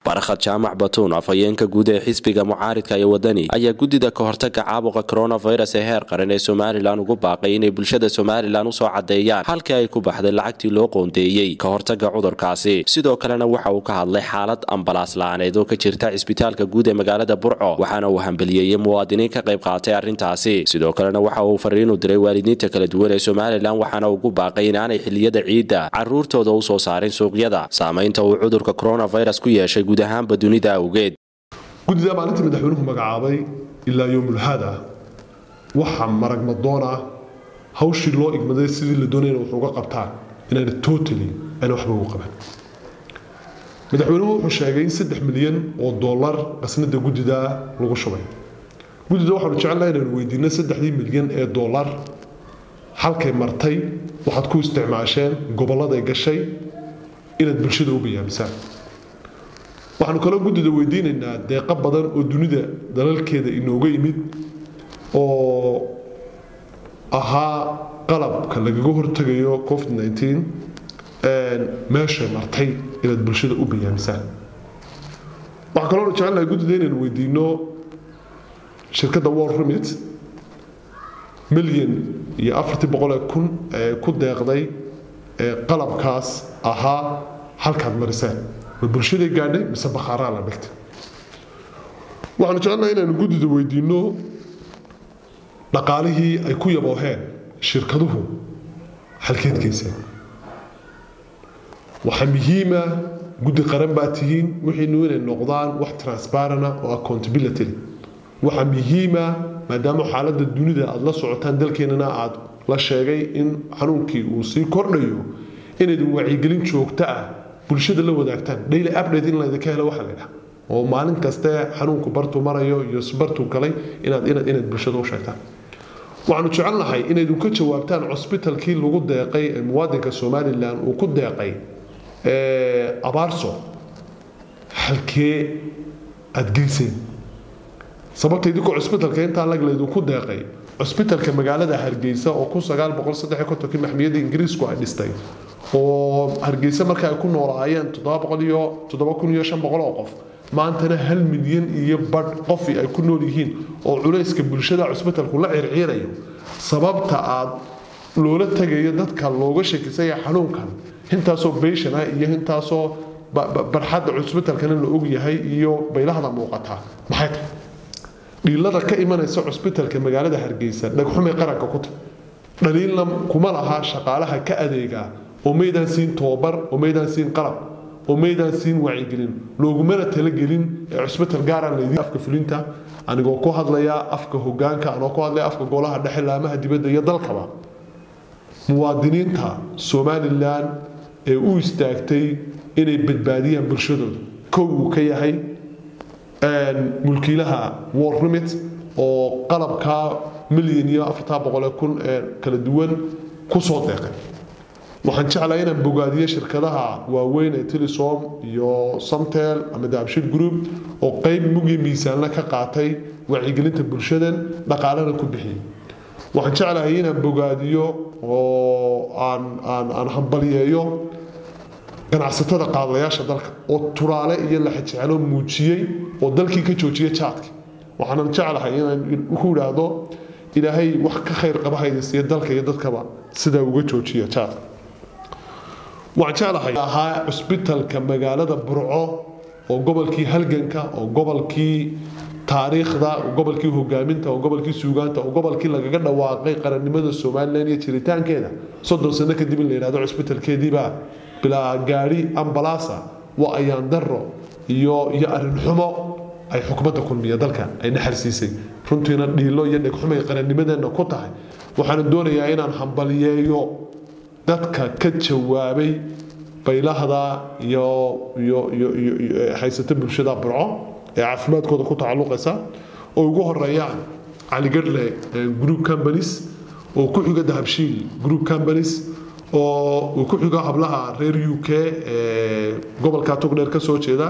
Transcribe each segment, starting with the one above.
barakhad jaamac batuun afhayeenka guud ee xisbiga mucaaridka iyo wadani ayaa guddida ka hortaga caabuqa coronavirus ee heer qaran ee somalilan ugu baaqay inay bulshada somalilan usoo caddeeyaan halkii ay ku baxday lacagtii loo qoondeeyey ka hortaga cudurkaasi sidoo kalena waxa uu ka hadlay xaalad ambalaas la-aaneed oo ka jirta cisbitaalka guud ee magaalada burco waxaana uu hambeliyeeyey muwaadiniin ka qayb qaatay arrintaasi sidoo kalena waxa uu fariinu diray waalidiinta kala duwan ee somalilan waxaana ugu baaqay inaanay xiliyada ciidda caruurtooda usoo saarin suuqyada saamaynta uu cudurka coronavirus ku yeeshay guud ahaanba dunida awgeed guddida maalintii madaxweynuhu magacaabay ilaa yowmulhaada waxaa maragmadoon ah hawshii loo igmaday sidii la doonayna wax uga qabtaan inaana totally ayna waxba ugu qaban madaxweynuhu wuxuu sheegay in saddex milyan oo dollar qasnada guddida lagu shubay guddida waxaanu jecelnaha inaanu weydiino saddexdii milyan ee dollar halkay martay waxaad ku isticmaasheen gobolladay gashay inaad bulshada u bayaamisaan waxaanu kaloo guddida weydiinaynaa deeqo badan oo dunida dalalkeeda inooga yimid oo ahaa qalabka lagaga hortagayo covid nteen meeshay martay inaad bulshada u bayaamisaan waxaa kaloo jecelnahay guddida inaynu weydiino shirkadda war remit milyan iyo afartii boqolee kun ee ku deeqday qalabkaas ahaa halkaad mariseen ma bulshaday gaadhay mise bakhaaraa la dhigtay waxaanu jecelnahay inaanu guddida weydiino dhaqaalihii ay ku yabooheen shirkaduhu halkeedkeyseen waxaa muhiima guddi qaran baa tihiin wixiinu inay noqdaan wax transparana oo accountability waxaa muhiima maadaama xaaladda dunida aada la socotaan dalkeenana aada la sheegay in xanuunkii uu sii kordhayo inaydin wacyigelin joogto ah bulshada la wadaagtaan daily update in laydinka helo waxaa laydhaha oo maalin kaste xanuunku bartuu marayo iyo bartuu galay inaad inaad inaad bulshada u sheegtaan waxaanu jecelnahay inaydun ka jawaabtaan cosbitalkii lagu deeqay ee muwaadinka somalilan uu ku deeqay abaarso halkee aada geyseen sababta idinkoo cusbitalka intaa lag laydinku deeqay cusbitalka magaalada hargeysa oo kun sagaal boqol saddex kontonkii maxmiyadda ingiriisku ay dhistay oo hargeysa marka ay ku noolaayeen toddoba boqol iyo toddoba kun iyo shan boqol oo qof maantana hal milyan iyo badh qofi ay ku nool yihiin oo culayska bulshada cusbitalku la circiirayo sababta aad loola tegayo dadka looga shakisaya xanuunkan intaasoo beyshan ah iyo intaasoo barxadda cusbitalkana la ogyahay iyo baylahda muuqataa maxay tahay dhiilada ka imanaysa cusbitalka magaalada hargeysa dhagxumay qaranka ku tahay dhaliilna kuma laha shaqaalaha ka adeegaa oo maydaan siin tobabar oo maydaan siin qalab oo maydaan siin wacyigelin loogumana talagelin ee cusbital gaaraan laydin afka fulinta anigoo ku hadlaya afka hogaanka anoo ku hadlaya afka golaha dhexe laamaha dibadda iyo dalkaba muwaadiniinta somalilan ee u istaagtay inay badbaadiyaan bulshadooda kow uu ka yahay mulkiilaha war remit oo qalabkaa milyan iyo afartaa boqole kun ee kala duwan kusoo deeqay waxaan jeclahay inaan bogaadiyo shirkadaha waaweyn ee telesom iyo samtel ama daabshid group oo qeyb mugiyo miisaanla ka qaatay wacyigelinta bulshadan dhaqaalana ku bixiyay waxaan jeclahay inaan bogaadiyo oo aan aan aan hambaliyeeyo ganacsatada qaadlayaasha dalka oo turaale iyo laxajecelo muujiyey oo dalkii ka joojiyay jaadka waxaanan jeclahay inaan ku idhaahdo ilaahay wax ka khayr qaba haydisiiyo dalka iyo dadkaba sidaa uga joojiya jaadka waxaan jeclahay ahaa cusbitalka magaalada burco oo gobolkii halganka oo gobolkii taariikhda gobolkii hogaaminta oo gobolkii suugaanta oo gobolkii lagaga dhawaaqay qarannimada somalilan iyo jiritaankeeda soddon sano kadib in la yidhahdo cusbitalkeediibaa bilaa gaari ambalaasa waa ayaan daro iyo iyo arrin xumo ay xukumadda kulmiya dalka ay dhaxalsiisay runtiina dhiilo iyo dhegxumay qarannimadeenna ku tahay waxaana doonayaa inaan hambaliyeeyo dadka ka jawaabay baylahda iyo iyo iyo iyo haysata bulshada burco ee caafimaadkooda ku tacalluqaysa oo ugu horeeyaan caligadle group companies oo ku xiga dahabshiil group companies oo uu ku xigo hablaha reer u k ee gobolka togdheer ka soo jeeda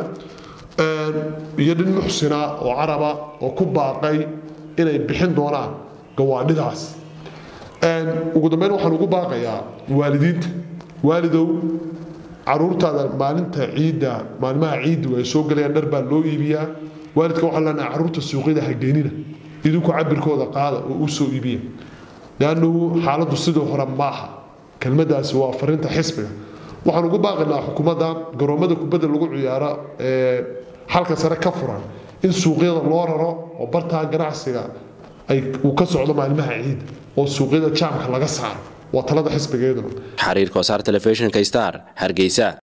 iyo nin muxsina oo caraba oo ku baaqay inay bixin doonaan gawaadhidaas ugu dambeyn waxaan ugu baaqayaa waalidiinta waalidow caruurtaada maalinta ciidda maalmaha ciiddu ay soo gelayaan dhar baa loo iibiyaa waalidka waxaa leenahay caruurta suuqyada ha geenina idinku cabirkooda qaada oo u soo iibiya leannu xaaladdu sidoo hore maaha kelmadaasi waa fariinta xisbiga waxaan ugu baaqinaa xukuumadda garoomada kubadda lagu ciyaaro ee halka sare ka furan in suuqyada loo raro oo bartaa ganacsiga uu ka socdo maalmaha ciidda oo suuqyada jaamka laga saaro waa talada xisbigeeduna xariirka wasaar telefishinka star hargeysa